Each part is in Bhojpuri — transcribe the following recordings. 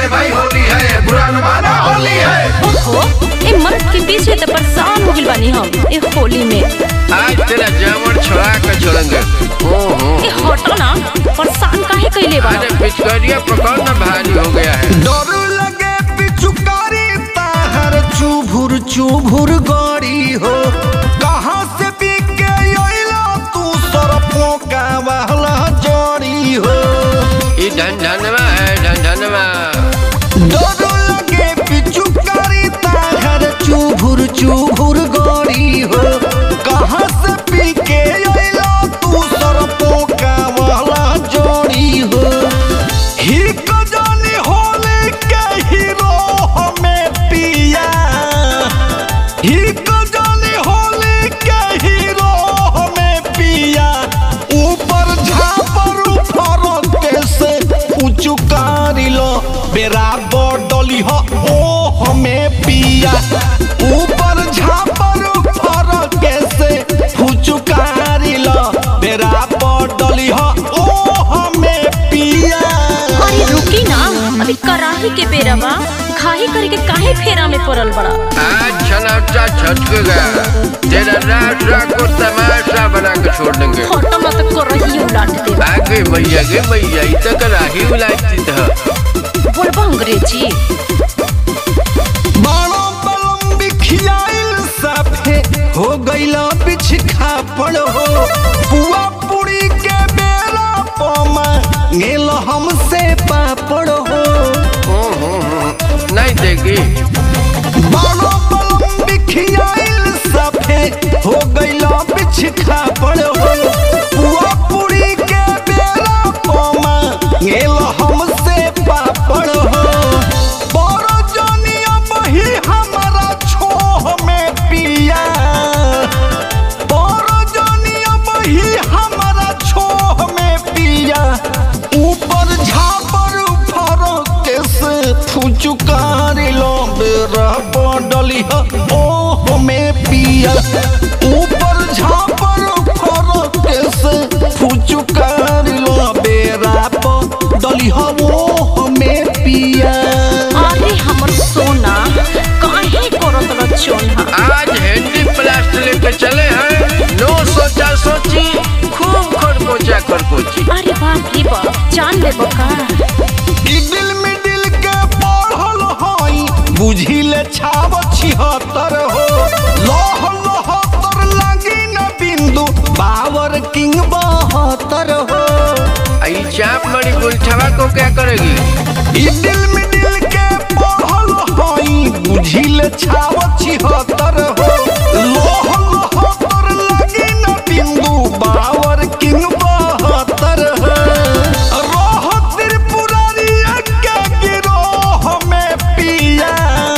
भाई होली है बुरा न माना होली है ओहो ए मर्द के पीछे तो परेशान हो गइल बानी हम ए होली में आज तेरा जामर छोड़ा के छोड़ेंगे ओहो ए हटो ना परेशान काहे कइले बा अरे पिचकारिया पकड़ना भारी हो गया है डर लगे पिचुकारी ताहर चुभुर चुभुर गड़ी हो कहाँ से बिके अइला तू सरपों का वाला जड़ी हो ये धन धनवा है धन धनवा डर लगे पिचुकारी ताहर चुभुर चुभुर गड़ी हो कहाँ से बिके अइला तू सरपों का वाला जड़ी हो ही जानी होली के हीरो हमें पिया ही जानी होली के हीरो हमें पिया ऊपर झापर फरक कैसे ऊंचू लो बेरा बडली हो ओ हमें पिया ऊपर झापर फरक कैसे ऊंचू लो बेरा बडली हो ओ हमें पिया अरे रुकी ना अभी कराही के बेरा बा घाही करके काहे फेरा में पड़ल बड़ा आज छनाचा छटकेगा तेरा रात रात को तमाशा बना के छोड़ देंगे हटो ना तो करही उलाट दे आगे मैया गे मैया इत कराही उलाची था बोलबा अंग्रेजी बाणों बलम बिखियाइल साफे हो गईला बिछखा पड़ हो पुआ पुड़ी के बेरा पमा गेल हमसे पापड़ हो ओहो नहीं देगी बाणों बलम बिखियाइल साफे हो गईला बिछखा पड़ हो पुआ पुड़ी के बेरा पमा गेल हमसे पापड़ हो बड़ जनिया बही हमारा छोह में पिया बड़ जनिया बही हमारा छोह में पिया ऊपर झापर फरक कैसे फुचुकार लो बेरा पडली हो ओ में पिया ऊपर झापर फरक कैसे फुचुकार लो बेरा पडली हो ओ में पिया अरे हमर सोना काहे करत रह चोन्हा आज हैंडी प्लास्ट लेके चले हैं नो सोचा सोची खूब खरकोचा खरकोची अरे बाप रे बाप जान ले बका दिल में दिल के पढ़ल हई बुझिले छाव छिहत्तर हो लह लहत्तर लगी न बिंदु पावर किंग बहत्तर हो आई चाप मरी गुलछवा को क्या करेगी ई दिल में दिल के पढ़ल हई बुझिले छाव छिहत्तर हो लह लहत्तर लगी न बिंदु पावर किंग बहत्तर हो रह त्रिपुरारिया के गिरोह में पिया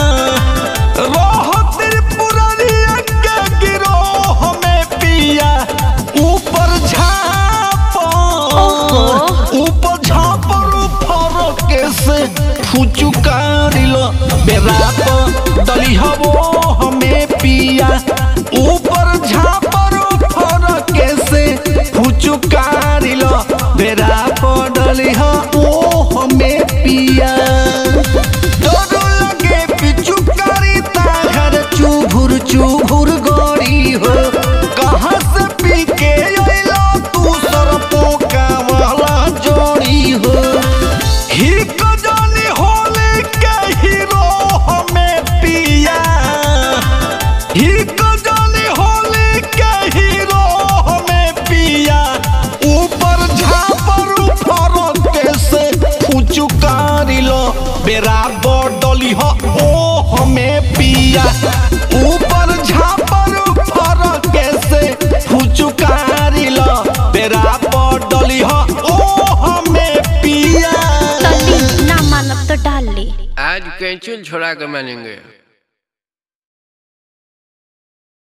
रह त्रिपुरारिया के गिरोह में पिया ऊपर झाप ऊपर झापर फरक से फुचुकारिल बेराप दली हवो हमें पिया ऊपर झापर फरक से फुचुकारिल बेराप डली ओ हमें पिया डर लगे पिचुकारी ताहर चुभुर चुभुर गड़ी हो कहाँ से पी के अइला तू सरपों का वाला जोड़ी हो ही जानी होली के हीरो हमें पिया ही जानी होली के हीरो हमें पिया ऊपर झापर फरक कैसे फुचुकारिलो बेरा बडली हो ओ हमें पिया ऊपर झापर फरक कैसे फुचुकारिलो बेरा बडली हो ओ हमें पिया तली ना मानब तो डाल ले आज कैंचुल छोड़ा के मानेंगे